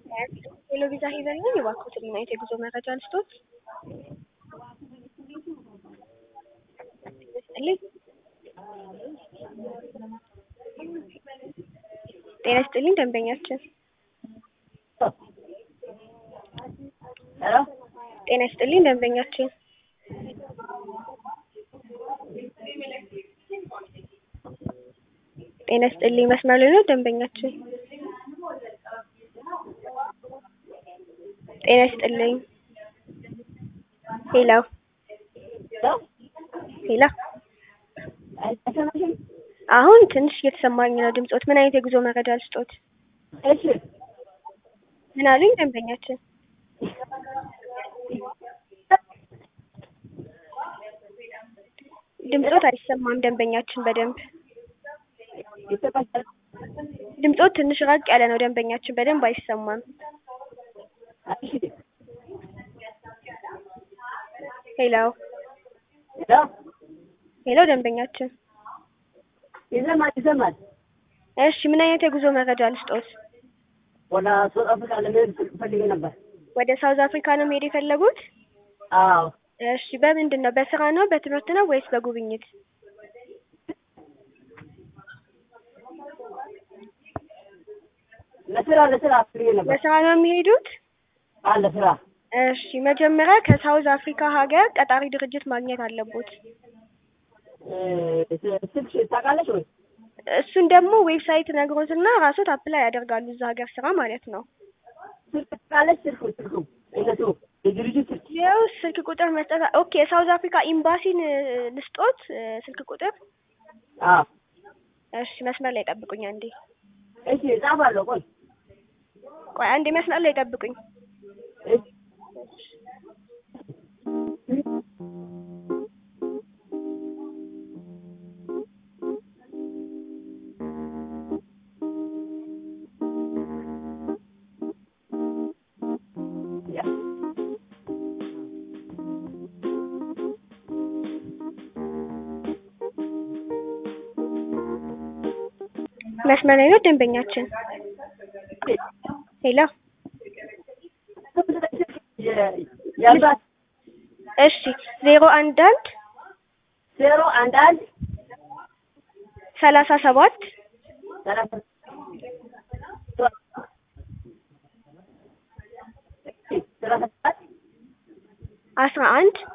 ሄሎ ቪዛ ሄቨን ነኝ። እባክዎትን ምን አይነት የጉዞ መረጃ ልስጦት? ይስጥልኝ። ጤና ይስጥልኝ ደንበኛችን። ሄሎ ጤና ይስጥልኝ ደንበኛችን። ጤና ይስጥልኝ መስመር ላይ ነው ደንበኛችን። ጤና ይስጥልኝ። ሄሎ ሄሎ ሄሎ አይሰማሽም? አሁን ትንሽ እየተሰማኝ ነው ድምጾት። ምን አይነት የጉዞ መረጃ ልስጦት? እሺ ምን አሉኝ ደንበኛችን? ድምጾት አይሰማም ደንበኛችን በደንብ ይሰማሻል? ድምጾት ትንሽ ራቅ ያለ ነው ደንበኛችን በደንብ አይሰማም። እሺ ሄሎ ሄሎ ሄሎ ደንበኛችን። ይሰማል ይሰማል። እሺ ምን አይነት የጉዞ መረጃ ልስጦት? ወደ ሳውዝ አፍሪካ ለመሄድ ፈልጌ ነበር። ወደ ሳውዝ አፍሪካ ነው መሄድ የፈለጉት? አዎ እሺ በምንድን ነው? በስራ ነው በትምህርት ነው ወይስ በጉብኝት? ለስራ ለስራ ፈልጌ ነበር። ለስራ ነው የሚሄዱት? አዎ ለስራ እሺ መጀመሪያ ከሳውዝ አፍሪካ ሀገር ቀጣሪ ድርጅት ማግኘት አለቦት። እ ስልክ ታውቃለች ወይ? እሱን ደግሞ ዌብሳይት ነግሮትና ራሶት አፕላይ ያደርጋሉ እዛ ሀገር ስራ ማለት ነው። ስልክ ታውቃለች? ስልኩ ስልኩ እነሱ የድርጅት ስልክ ይኸው ስልክ ቁጥር መስጠት ኦኬ የሳውዝ አፍሪካ ኤምባሲን እ ልስጦት እ ስልክ ቁጥር አዎ እሺ መስመር ላይ ጠብቁኝ አንዴ እሺ እጻፋለሁ። ቆይ ቆይ አንዴ መስመር ላይ ጠብቁኝ እሺ መስመር ላይ ነው ደንበኛችን ሄሎ ያልባት እሺ ዜሮ አንድ አንድ ዜሮ አንድ አንድ ሰላሳ ሰባት ሰላሳ ሰላሳ ሰባት አስራ አንድ